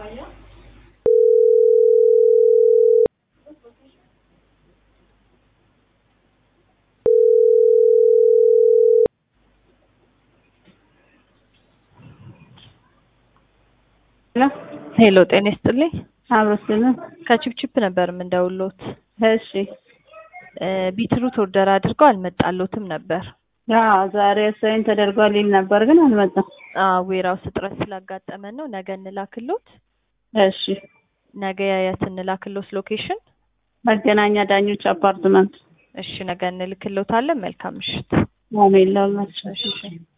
ሄሎ ሄሎ ጤና ይስጥልኝ። አብሮስልን ከቺፕቺፕ ነበር የምንደውሎት። እሺ እ ቢትሩት ኦርደር አድርገው አልመጣሎትም ነበር። ያ ዛሬ ሳይን ተደርጓል ይል ነበር ግን አልመጣም። አዎ ዌራውስ እጥረት ስላጋጠመን ነው። ነገ እንላክሎት። እሺ ነገ የት እንላክሎት ሎኬሽን? መገናኛ ዳኞች አፓርትመንት እሺ ነገ እንልክሎታለን። መልካም ምሽት። አሜን ለሁላችሁ። እሺ